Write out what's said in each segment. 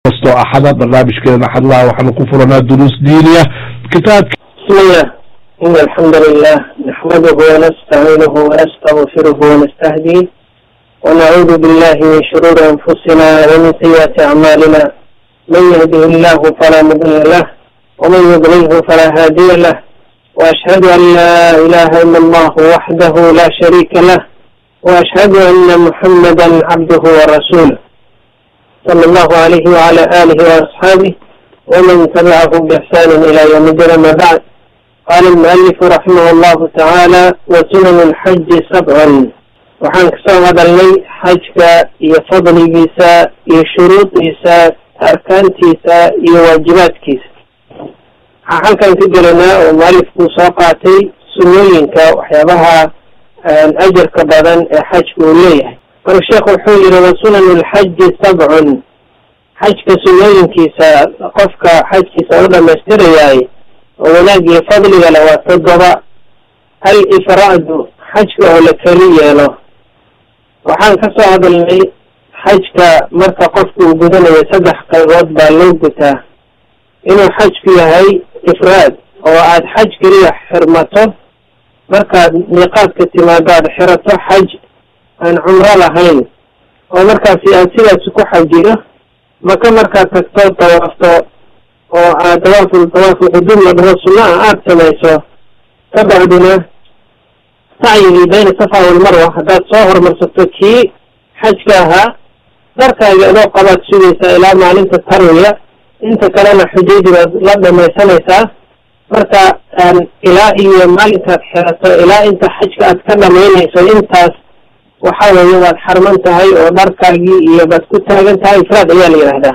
kastoo axada barnaamijkeena axadlaha waxaanu ku furanaa duruus diiniya kitaabka bismillah in alxamdu lilah naxmaduhu wanastaciinuhu wanastagfiruhu wanastahdiih wanacuudu billahi min shuruuri anfusina wamin sayiaati acmaalina man yahdihi illahu falaa mudila lah waman yudlilhu falaa haadiya lah waashhadu an laa ilaha ila allahu waxdahu la shariika lah waashhadu ana muxamada cabduhu warasuuluh sala allahu alayhi wala alihi waasxaabih waman tabicahum biixsaanin ila yawmi din ama bacd qaala almualifu raximah allahu tacaala wa sunan lxaji sabcun waxaan kasoo hadalnay xajka iyo fadligiisa iyo shuruudiisa arkaantiisa iyo waajibaadkiisa waxaa halkan ka gelanaa oo mualifkuu soo qaatay sunnooyinka waxyaabaha ajarka badan ee xajka uu leeyahay marka sheekhu wuxuu yihi wa sunan lxaji sabcun xajka sunnooyinkiisa qofka xajkiisa u dhamaystirayaay oo wanaag iyo fadliga le waa toddoba al ifraadu xajka oo la keli yeelo waxaan ka soo hadalnay xajka marka qofku uu gudanayo saddex qaybood baa loo gutaa inuu xajku yahay ifraad oo aad xaj keliya xirmato markaad miiqaadka timaado aad xirato xaj aan cumro lahayn oo markaasi aad sidaas ku xajido maka markaad tagto dawaafto oo aad dawaaful dawaaful quduum la dhaho sunna ah aada samayso ka bacdina sacyigii bayna safa walmarwa haddaad soo horumarsato kii xajka ahaa darkaaga adoo qabaad sugaysaa ilaa maalinta tarwiya inta kalena xujaydii baad la dhamaysanaysaa marka ilaa iyo maalinkaad xirato ilaa inta xajka aad ka dhamaynayso intaas waxa weeye waad xarman tahay oo dharkaagii iyo baad ku taagan tahay ifraad ayaa la yidhaahdaa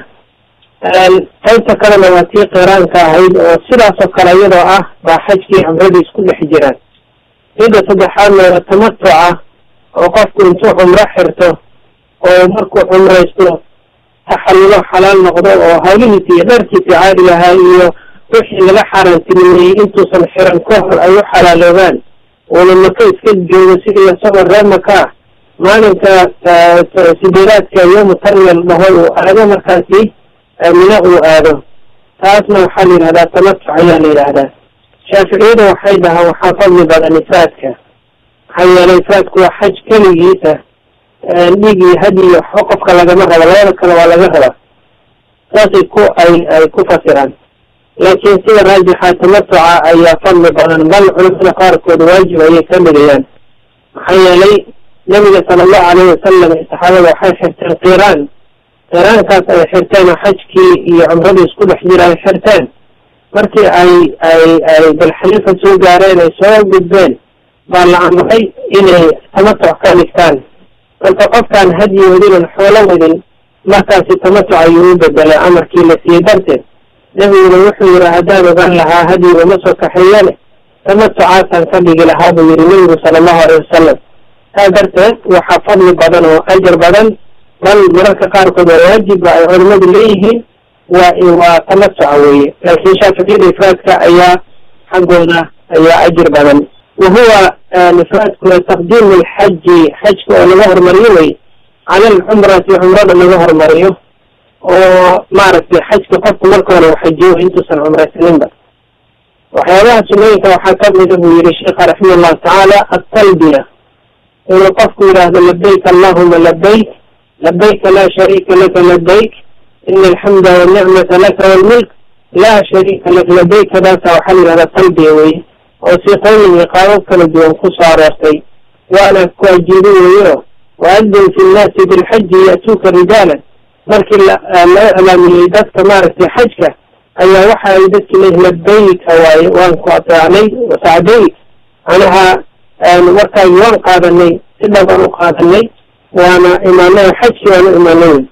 qaybta kalena waa tii qiraanka ahayd oo sidaasoo kale iyadoo ah baa xajkii cumradii isku dhex jiraan midda saddexaadna waa tamatuca oo qofku intuu cumro xirto oo markuu cumraysto taxallulo xalaal noqdo oo hawlihiisi iyo dharkiisi caadiga ahaa iyo wixii laga xaaraantinimeeyey intuusan xiran ka hor ay u xalaaloobaan uuna maka iska joogo sidii isagoo reer maka ah maalinka sideedaadka yoomu tarwiya la dhaho uu aado markaasi mina uu aado taasna waxaa la yidhahdaa tamatuc ayaa la yidhaahdaa shaaficiyada waxay dhahaan waxaa fadli badan ifraadka maxaa yeelay ifraadku waa xaj keligiisa dhiig iyo hadi iyo waxba qofka lagama rabo labada kale waa laga rabaa saasay ku ay ay ku fasiraan laakiin sida raajixa tamatuca ayaa fadli badan bal culamada qaarkood waajib ayay ka dhigayaan maxaa yeelay nabiga sala allahu alayhi wasalam iyo saxaabada waxay xirteen qiraan qiraankaas ay xirteen oo xajkii iyo cumradii isku dhex jira ay xirteen markii ay ay ay dalxaliifa soo gaareen ay soo gudbeen baa la amray inay tamatuc ka dhigtaan marka qofkaan hadyi wadinan xoolo wadin markaasi tamatuc ayuu u bedelay amarkii la siiyey darteed nebiguna wuxuu yihi haddaan ogaan lahaa hadyiga ma soo kaxeeyane tamatucaasaan ka dhigi lahaa buu yihi nebigu sala allahu alayh wasalam saa darteed waxaa fadli badan oo ajar badan bal mararka qaarkood waa waajibba ay culimadu leeyihiin waa waa tamatuca weeye laakiin shaaficiyada ifraadka ayaa xaggooda ayaa ajir badan wa huwa ifraadkuna taqdiimu lxaji xajka oo laga hormariyo wey cala alcumrati cumrada laga hormariyo oo maaragtay xajka qofku marka hore u xajiyo intuusan cumraysaninba waxyaabaha sunnooyinka waxaa kamida buu yihi sheikha raximah allahu tacaala atalbiya inuu qofku yidhaahdo labayk allahuma labayk labayka laa shariika laka labayk ina alxamda walnicmata laka walmulk laa shariika lak labaykadaasa waxaa la yidhahdaa talbiya weye oo siiqooyin iyo qaabab kala duwan ku soo aroortay waana ku ajiibo weeyo waadin fi nnaasi bilxaji ya'tuuka rijaalan markii loo iclaamiyey dadka maaragtay xajka ayaa waxa ay dadki leeyihin labayka waaye waan ku ateecnay sacdayk anaha warkaagi waan qaadanay si dhab aan u qaadanay waana imaanay xajkii waan u imaanay wey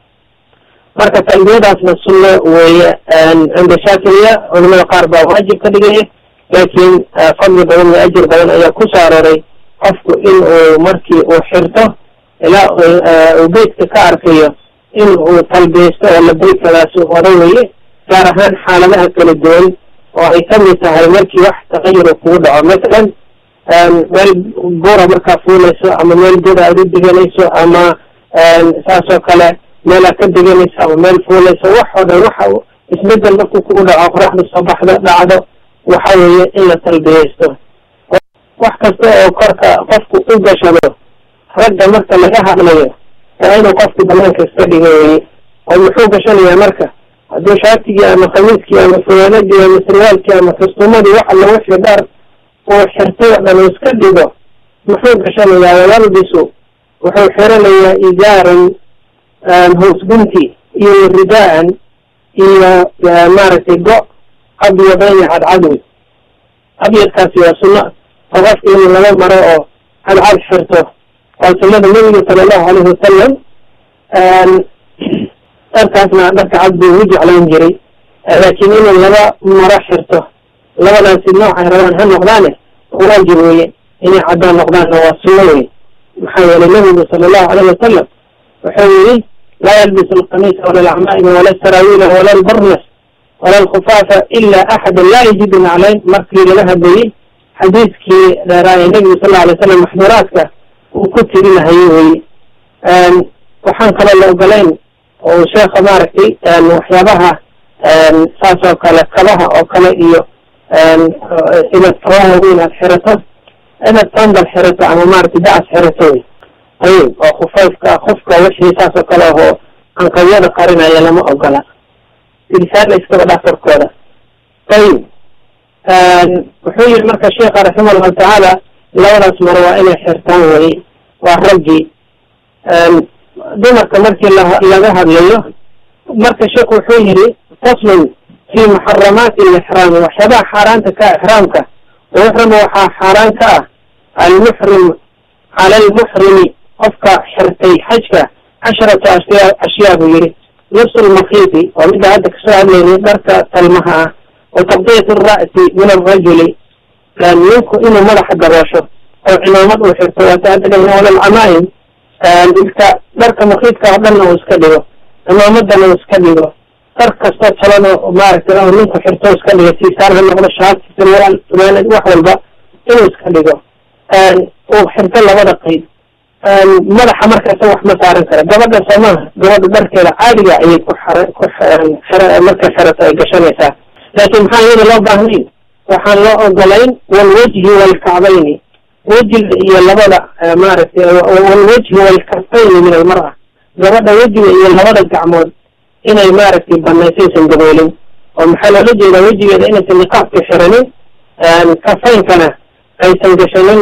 marka talbiyadaasna sunno weeye cinda shaaficiya culamada qaar baa waajib ka dhigaya laakiin fadli badan iyo ajir badan ayaa ku soo arooray qofku in uu markii uu xirto ilaa uu beytka ka arkayo in uu talbiyeysto oo labeykadaasi wada weye gaar ahaan xaaladaha kala duwan oo ay kamid tahay markii wax taqayur kugu dhaco masalan meel buura markaa fuulayso ama meel goda aad u diganayso ama saas oo kale meelaa ka deganaysa ama meel fuulaysa wax oo dhan waxa isbedel markuu kugu dhaco qoraxda soo baxda dhacdo waxa weeye in la talbiyeysto wax kasta oo korka qofku u gashado ragga marka laga hadlayo waa inuu qofku banaanka iska dhigo weye oo muxuu gashanayaa marka hadduu shaatigii ama khamiiskii ama funaanadii ama sarwaalkii ama kastuumadii waxa lagu xidhaar uu xirtay oo dhan uu iska dhigo muxuu gashanayaa wayalbisu wuxuu xiranayaa izaaran hoos gunti iyo ridaan iyo maaragtay go abyadayni cadcadwi abyadkaasi waa sunno oo qofka inuu laba maro oo cadcad xirto waa sunnada nebiga sala allahu alayhi wasalam dharkaasna dharka cad buu ugu jeclayn jiray laakiin inuu laba maro xirto labadaasi noocay rabaan ha noqdaane waajib weye inay caddaan noqdaanna waa sunno wey maxaa yeelay nebigu sala allahu alayhi wasalam wuxuu yihi laa yalbisu alqamiisa wala alacmaa'ima wala asaraawiila wala albarnas wala alkhufaafa ila axada laa yajidu naclayn markii laga hadlayey xadiiskii dheeraaye nebigu sal lla alay slam maxduuraadka uu ku tirinahayo weye waxaan kaloo la ogolayn oo sheekha maaragtay waxyaabaha saas oo kale kabaha oo kale iyo inaad kabaha weyn aad xirato inaad sandal xirato ama maaragtay dacas xirato wey ayib oo khufayfka khufka wixii saas oo kale ahoo anqawyada qarinaya lama ogola tilsaana iskaba dhafarkooda ayib wuxuu yihi marka sheekha raxima allahu tacaala labadaas maro waa inay xirtaan weye waa raggii dumarka markii laga hadlayo marka sheekhu wuxuu yihi faslun fi muxaramaati alixraami waxyaabaha xaaraanta ka ixraamka wayuxramu waxaa xaaraan ka ah almuxrim cala almuxrimi qofka xirtay xajka casharatu ashyaa ashyaa buu yihi lubsu lmakiiti waa midda hadda kasoo hadlaynay dharka talmaha ah wa taqdiyat alra'si min alrajuli ninku inuu madaxa daboosho oo cimaamad uu xirto waata hadda dhahna wala alcamaa'im ilka dharka makiidka oo dhanna uu iska dhigo cimaamadana uu iska dhigo dar kastoo talano maaragtay oo ninku xirto iska dhigo siisaan ha noqdo shaati sarwaal funaanad wax walba inuu iska dhigo uu xirto labada qeyb madaxa markaasa wax ma saaran kara gabadha soomaha gabadha dharkeeda caadiga ayay ku xar ku marka xerato ay gashanaysaa laakiin maxaa iyada loo baahnayn waxaan loo ogolayn walwajhi walkacbayni wejiga iyo labada maaragtay walwajhi walkafayni min almar'a gabadha wejiga iyo labada gacmood inay maaragtay banaysaysan daboolin oo maxaa loola jeedaa wejigeeda inaysan niqaabka xiranin kafaynkana aysan gashanin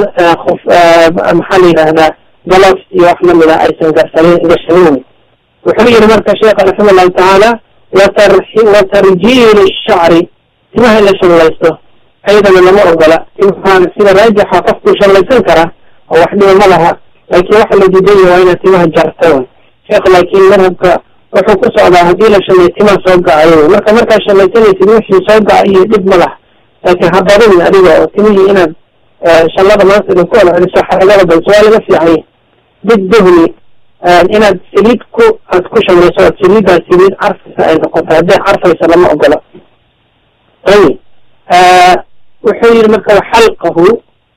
maxaa la yidhaahdaa galof iyo wax lamida aysan gasanin gashanin wuxuu yihi marka sheekha raxima allahu tacaala watar watarjiili shacri timaha in la shallaysto ayadana lama ogola timaha sida raajixa qofkuu shallaysan karaa oo wax dhiba ma laha laakiin waxa la diidanya waa inaad timaha jarto sheekh laakiin madhabka wuxuu ku socdaa haddii la shalay timaha soo gacayo marka markaad shallaysanaysid wixii soo gaca iyo dhib ma laha laakiin habarin adiga oo timihii inaad shallada maanta idin ku wada celiso xaragada balse waa laga fiicanya biduhni inaad saliid ku aad ku shamayso ood saliiddaas saliid carfaysa ay noqoto hadday carfaysa lama ogolo ayib wuxuu yihi marka xalqahu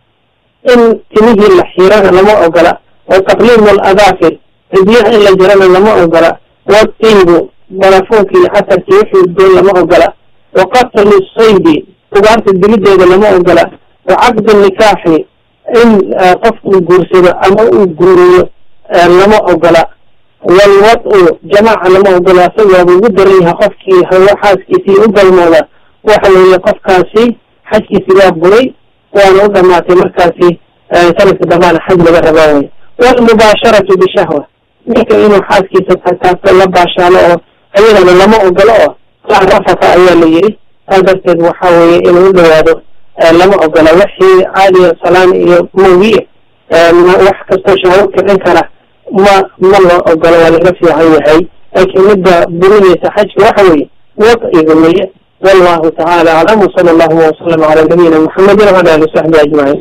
in timihii la xirana lama ogola wa taqliimu aladaafir cidyaha in la jirana lama ogola watiibu barafuunki iyo casarkii wixii udgoon lama ogola wa qatlu saydi ugaarta dilideeda lama ogola wa caqdu nikaaxi in qofku guursado ama uu guuriyo lama ogola walwad-u jamaaca lama ogola asagaaba ugu daran yahay qofkii hawo xaaskiisii u galmooda waxa weeye qofkaasi xajkiisi waa buray waana u dhamaatay markaasi sanadka dambaana xaj laga rabaa wey walmubaasharatu bishahwa ninka inuu xaaskiisa taataabto la baashaalo oo ayadana lama ogolo oo la rafaka ayaa la yiri saa darteed waxa weeye inuu u dhawaado lama ogola wixii caadiya salaan iyo moogiye wax kastoo shahwo kicin kara ma ma loo ogolo waa laga fiican yahay laakiin midda burinaysa xajka waxa weeye wad-iga weye wallahu tacaala aclam wsala allahuma wasalam cala nabiyina muxamedin wala ali saxbi ajmaciin